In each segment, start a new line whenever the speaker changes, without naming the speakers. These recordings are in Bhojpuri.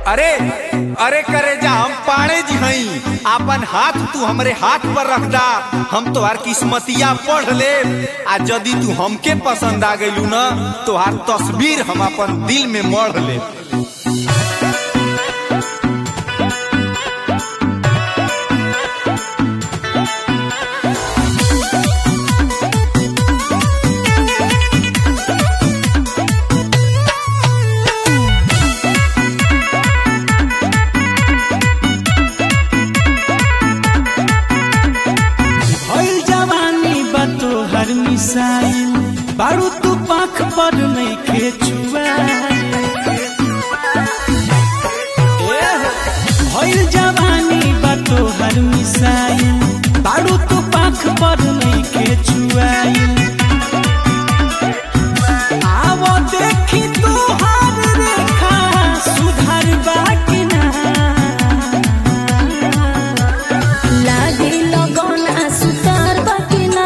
अरे अरे करे जा हम पाणे जी हई आपन हाथ तू हमरे हाथ पर रख दा हम तोहार किस्मतिया पढ़ ले आ यदि तू हमके पसंद आ गइलू न तोहार तस्वीर हम अपन दिल में मढ़ ले
भइल जवानी बा तोहर मिसाइल बारू तू पाख पर नइखे छुआइल ए हो, भइल जवानी बा तोहर मिसाइल बारू तू पाख पर नइखे छुआइल आवो देखी तोहार रेखा सुधार बाकी ना
लागी लगन आसुतार बकिना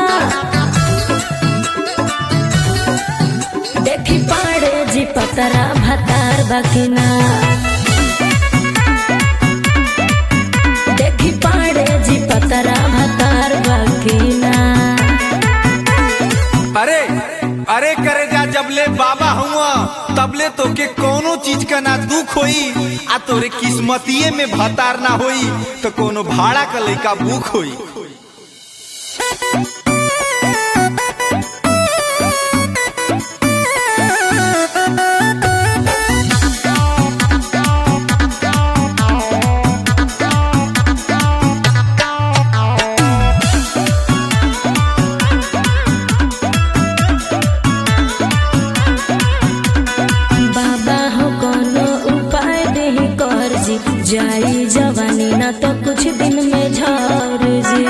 देखी पाड़े जी पतरा भतार बकिना देखी पाड़े जी पतरा भतार बकिना
अरे अरे करे जा जबले बाबा हुआ तबले तोके कोनो चीज का ना दुख होई आ तोरे किस्मतिये में भतार ना होई तो कोनो भाड़ा का लइका भूख होई
बाबा हो कोनो उपाय देही कर जी जाई जवानी ना तो कुछ दिन में झर जी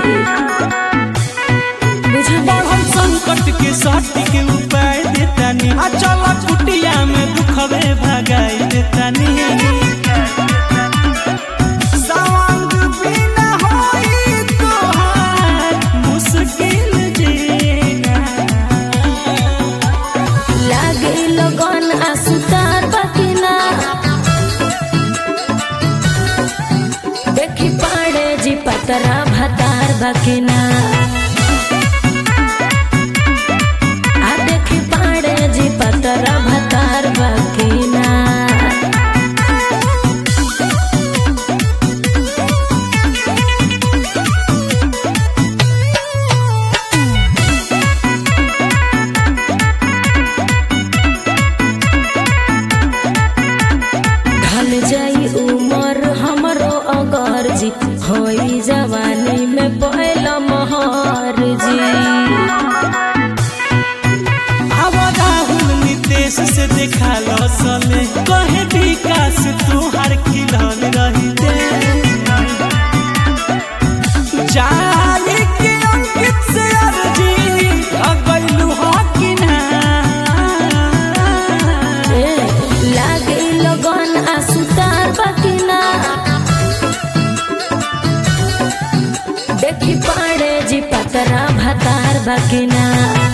बुझल
बढ़ल संकट के साथी के उपाय देतानी आ चल कुटिया में दुखवे भगाई देतानी सवांग बिना होई तोहार मुश्किल जीना
लागे लगन आसुतार बकिना देखी पाड़े जी पतरा भतार बकिना आ देखी पाड़े जी पतरा भतार बकिना ढल जाई उमर हमरो अगर जी होई जवानी में पहला महर जी
अब राहुल नितेश से देखा लसले कहे विकास तोहार खिलल रही दे जाली के अंकित से अर्जी अगलू हो कि ना
ए, लागे लगन आसुतार बकिना देखी पाड़े जी पतरा भतार बकिना